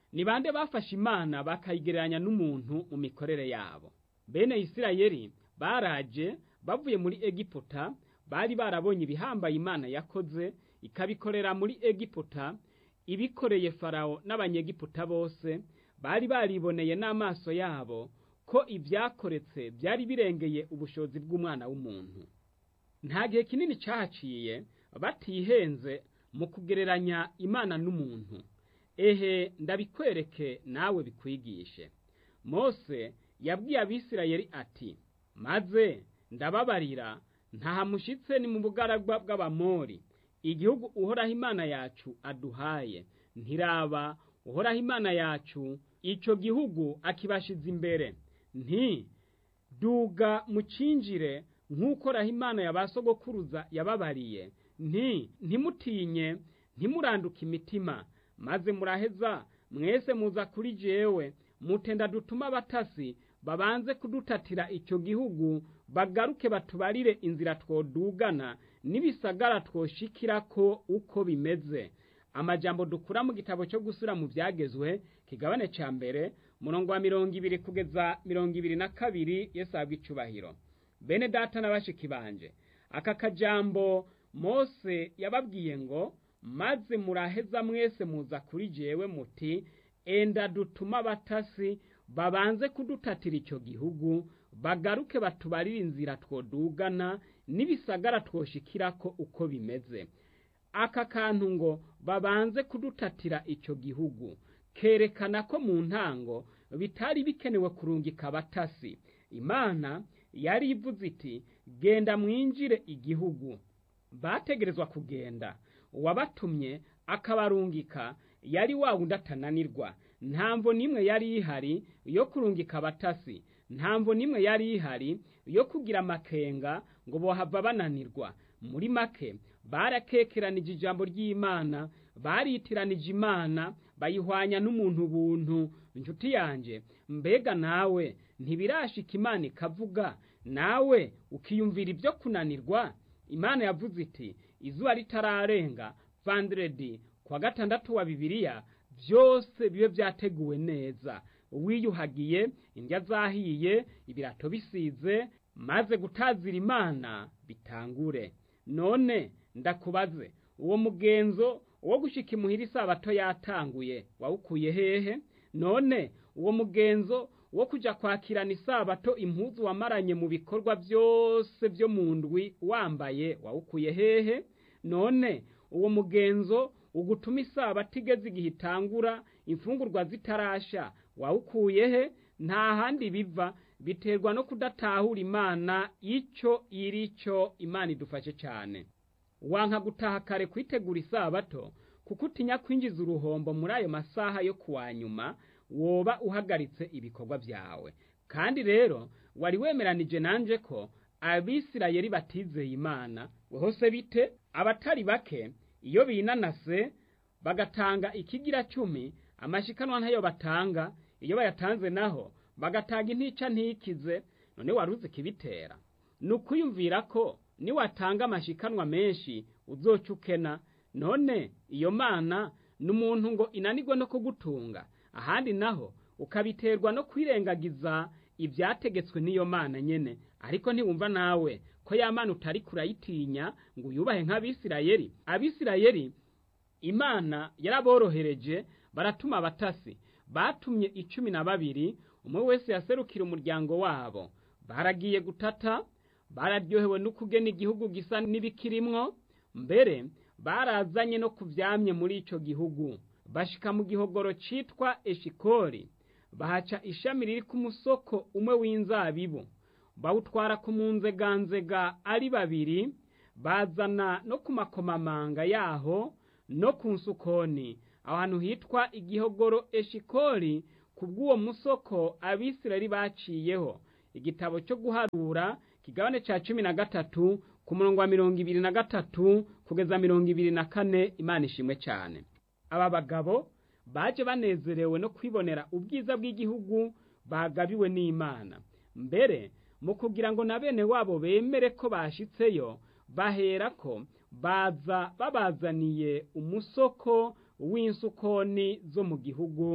ni bande bafashe imana bakayigereranya n'umuntu mu mikorere yabo bene isirayeli baraje bavuye muri egiputa bari barabonye ibihambaye imana yakoze ikabikorera muri egiputa ibikoreye farawo n'abanyegiputa bose bari bariboneye n'amaso yabo ko ibyakoretse byari birengeye ubushobozi bw'umwana w'umuntu nta gihe kinini cyahaciye batihenze mu kugereranya imana n'umuntu ehe ndabikwereke nawe bikwigishe mose yabwiye abisirayeli ati maze ndababarira ntahamushitse ni mu bugaragwa bw'abamori igihugu uhoraho imana yacu aduhaye ntiraba uhoraho imana yacu icyo gihugu akibashize imbere nti duga mucinjire nk'uko raho imana ya ba sogokuruza yababariye nti ntimutinye ntimuranduke imitima maze muraheza mwese muza kuri jewe mutenda dutuma abatasi babanze kudutatira icyo gihugu bagaruke batubarire inzira twodugana n'ibisagara twoshikirako uko bimeze amajambo dukura mu gitabo cyo gusura mu byagezwe kigabane cya mbere murongo wa mirongo ibiri kugeza mirongo ibiri na kabiri yesu ahabwa icubahiro bene data na bashiki banje aka kajambo mose yababwiye ngo maze muraheza mwese muza kuri jewe muti enda dutuma abatasi babanze kudutatira icyo gihugu bagaruke batubarire inzira twodugana n'ibisagara twoshikirako uko bimeze aka kantu ngo babanze kudutatira icyo gihugu kerekana ko mu ntango bitari bikenewe kurungika abatasi imana yari ivuze iti genda mwinjire igihugu bategerezwa kugenda uwabatumye akabarungika yari wa wundi atananirwa ntamvo n'imwe yari ihari yo kurungika abatasi ntamvo n'imwe yari ihari yo kugira amakenga ngo bohava bananirwa muri make barakekeranije ijambo ry'imana baritiranije imana bayihwanya n'umuntu buntu inshuti yanjye mbega nawe ntibirashika imana ikavuga nawe ukiyumvira ibyo kunanirwa imana yavuze iti izuba ritararenga vanderedi kuwa gatandatu wa bibiliya byose bibe byateguwe neza wiyuhagiye indya zahiye ibirato bisize maze gutazira imana bitangure none ndakubaze uwo mugenzo wo gushika imuhira isabato yatanguye wawukuye hehe none uwo mugenzo wo kuja kwakirana isabato impuzu wamaranye mu bikorwa byose byo mu ndwi wambaye wawukuye hehe none uwo mugenzo ugutuma isabato igeze igihe itangura imfungurwa zitarasha wawukuye he nta handi biva biterwa no kudatahura imana icyo iri cyo imana idufashe cyane wanka gutaha kare kwitegura isabato kuko utinya kwinjiza uruhombo muri ayo masaha yo kuwa nyuma woba uhagaritse ibikorwa byawe kandi rero wari wemeranije nanje ko abisirayeli batizeye imana hose bite abatari bake iyo binanase bagatanga ikigira cumi amashikanwa ntayo batanga iyo bayatanze naho bagatanga intica ntikize none wari uzi ikibitera ni ukwiyumvira ko niwatanga amashikanwa menshi uzoca ukena none iyo mana ni umuntu ngo inanirwe no kugutunga ahandi naho ukabiterwa no kwirengagiza ibyategetswe n'iyo mana nyene ariko ntiwumva nawe ko ya mana utari kurayitinya ngo uyubahe nk'abisirayeli abisirayeli imana yaraborohereje baratuma abatasi batumye icumi na babiri umwe wese yaserukira umuryango wabo baragiye gutata bararyohewe n'ukugena igihugu gisa n'ibikirimwo mbere barazanye no kuvyamye muri ico gihugu bashika mu gihogoro citwa eshikori bahaca ishami riri ku musoko umwe w'inzabibu bawutwara ku munzeganzega ari babiri bazana no ku makomamanga yaho no ku nsukoni aho hantu hitwa igihogoro eshikori ku bw'uwo musoko abisirayeli baciyeho igitabo cyo guharura kigabane ca cumi na gatatu ku murongo wa mirongo ibiri na gatatu kugeza mirongo ibiri na kane imana ishimwe cyane aba bagabo baje banezerewe no kwibonera ubwiza bw'igihugu bagabiwe n'imana mbere mu kugira ngo na bene wabo bemere ko bashitseyo bahera ko baza babazaniye umusoko w'insukoni zo mu gihugu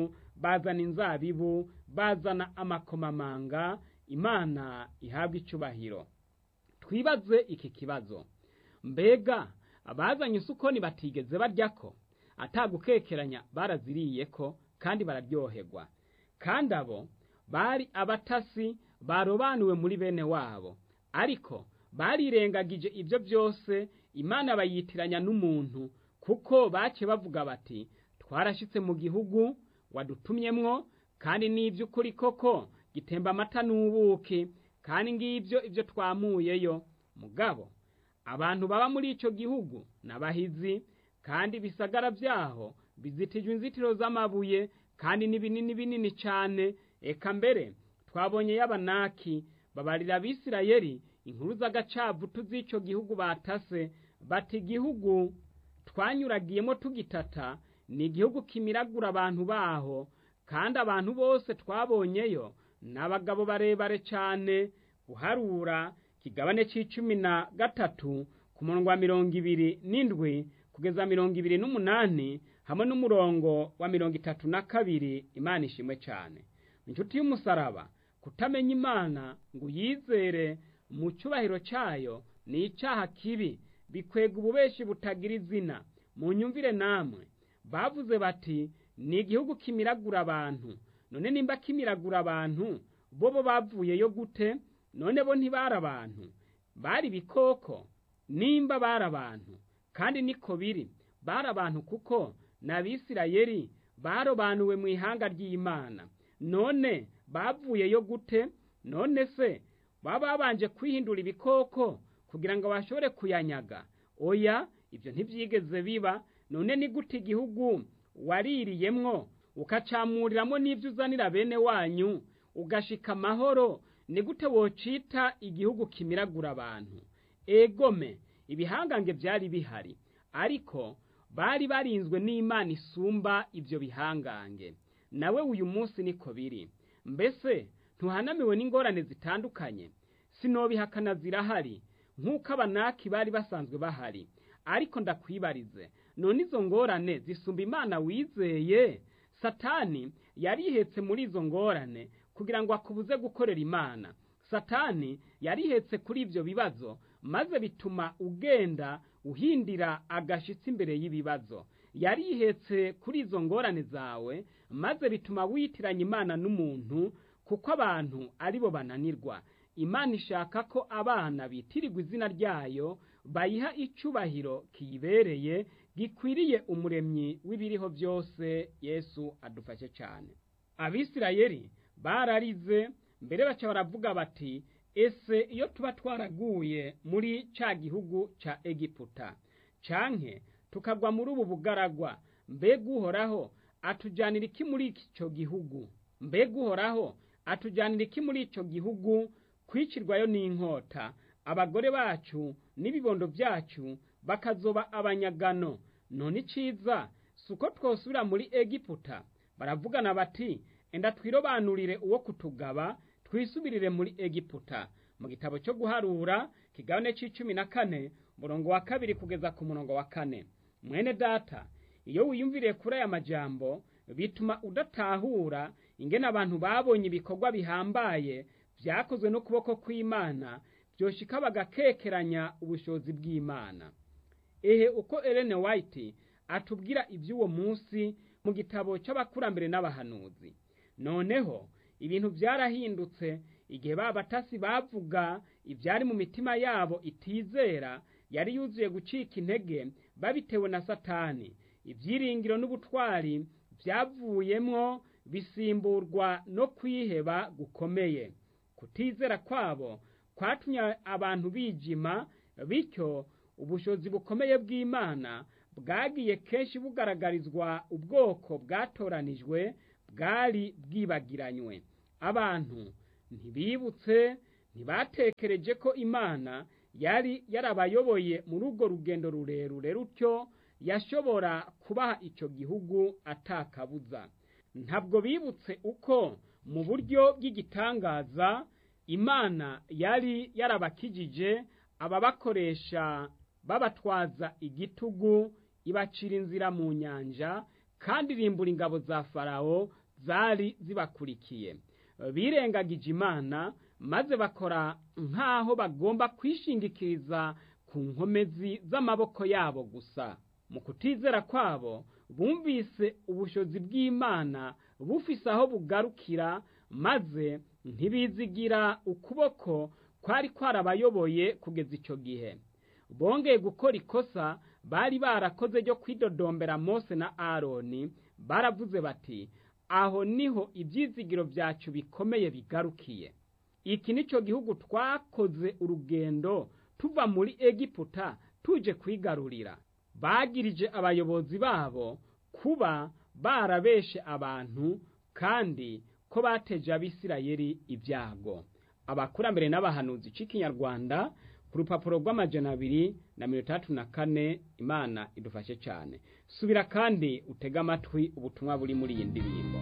bazana inzabibu bazana amakomamanga imana ihabwa icubahiro twibaze iki kibazo mbega abazanye isukoni batigeze baryako atagukekeranya baraziriyeko kandi bararyoherwa kandi abo bari abatasi barobanuwe muri bene wabo ariko barirengagije ibyo byose imana bayitiranya n'umuntu kuko bace bavuga bati twarashyitse mu gihugu wadutumyemwo kandi n'iby'ukuri koko gitemba amata n'ubuki kandi ngibyo ibyo twamuyeyo mugabo abantu baba muri icyo gihugu n'abahizi kandi ibisagara byaho bizitijwe inzitiro z'amabuye kandi ni binini binini cyane eka mbere twabonye y'abanaki babarira abisirayeli inkuru z'agacavu tuz'icyo gihugu batase bati igihugu twanyuragiyemo tugitata ni igihugu kimiragura abantu baho kandi abantu bose twabonyeyo ni abagabo barebare cyane guharura kigabane c'icumi na gatatu ku murongo wa mirongo ibiri n'indwi kugeza mirongo ibiri n'umunani hamwe n'umurongo wa mirongo itatu na kabiri imana ishimwe cyane inshuti y'umusaraba kutamenya imana ngo uyizere mu cyubahiro cyayo ni icyaha kibi bikwega ububeshi butagira izina mu nyumvire namwe bavuze bati ni igihugu kimiragura abantu none nimba kimiragura abantu bo bo bavuyeyo gute none bo ntibari abantu bari ibikoko nimba bari abantu kandi niko biri bari abantu kuko n'abisirayeli barobanuwe mu ihanga ry'imana none bavuyeyo gute none se baba babanje kwihindura ibikoko kugira ngo bashobore kuyanyaga oya ibyo ntibyigeze biba none ni gute igihugu waririyemwo ukacamuriramo n'ibyo uzanira bene wanyu ugashika amahoro ni gute wocita igihugu kimiragura abantu egome ibihangange byari bihari ariko bari barinzwe n'imana isumba ibyo bihangange nawe uyu munsi niko biri mbese ntuhanamiwe n'ingorane zitandukanye sinobihakana zirahari nk'uko abanaki bari basanzwe bahari ariko ndakwibarize none izo ngorane zisumba imana wizeye satani yarihetse muri izo ngorane kugira ngo akubuze gukorera imana satani yarihetse kuri ibyo bibazo maze bituma ugenda uhindira agashitsi imbere y'ibibazo yarihetse kuri izo ngorane zawe maze bituma witiranya imana n'umuntu kuko abantu ari bo bananirwa imana ishaka ko abana bitirirwa izina ryayo bayiha icyubahiro kiyibereye gikwiriye umuremyi w'ibiriho byose yesu adufashe cyane abisirayeli bararize mbere baca baravuga bati ese iyo tuba twaraguye muri cya gihugu cya egiputa canke tukagwa muri ubu bugaragwa mbega uhoraho atujyanira iki muri icyo gihugu mbega uhoraho atujyanira iki muri icyo gihugu kwicirwayo n'inkota abagore bacu n'ibibondo byacu bakazoba abanyagano none iciza si uko twosubira muri egiputa baravugana bati enda twirobanurire uwo kutugaba twisubirire muri egiputa mu gitabo cyo guharura kigabane c'icumi na kane umurongo wa kabiri kugeza ku murongo wa kane mwene data iyo wiyumviriye kuri aya majambo bituma udatahura ingene abantu babonye ibikorwa bihambaye byakozwe n'ukuboko kw'imana byoshika bagakekeranya ubushobozi bw'imana ehe uko Ellen White atubwira iby'uwo munsi mu gitabo cy'abakurambere n'abahanuzi noneho ibintu byarahindutse igihe ba batasi bavuga ibyari mu mitima yabo itizera yari yuzuye gucika intege babitewe na satani ibyiringiro n'ubutwari byavuyemwo bisimburwa no kwiheba gukomeye kutizera kwabo kwatumye abantu bijima bityo ubushobozi bukomeye bw'imana bwagiye kenshi bugaragarizwa ubwoko bwatoranijwe bwari bwibagiranywe abantu ntibibutse ntibatekereje ko imana yari yarabayoboye muri urwo rugendo rurerure rutyo yashobora kubaha icyo gihugu atakabuza ntabwo bibutse uko mu buryo bw'igitangaza imana yari yarabakijije ababakoresha babatwaza igitugu ibacira inzira mu nyanja kandi irimbura ingabo za farawo zari zibakurikiye birengagije imana maze bakora nk'aho bagomba kwishingikiriza ku nkomezi z'amaboko yabo gusa mu kutizera kwabo bumvise ubushobozi bw'imana bufise aho bugarukira maze ntibizigira ukuboko kwari kwarabayoboye kugeza icyo gihe bongeye gukora ikosa bari barakoze ryo kwidodombera mose na aroni baravuze bati aho niho ibyizigiro byacu bikomeye bigarukiye iki ni cyo gihugu twakoze urugendo tuva muri egiputa tuje kwigarurira bagirije abayobozi babo kuba barabeshe abantu kandi ko bateje abisirayeli ibyago abakurambere n'abahanuzi c'ikinyarwanda ku rupapuro rw'amajana abiri na mirongo itandatu na kane imana idufashe cyane subira kandi utege amatwi ubutumwa buri muri iyi ndirimbo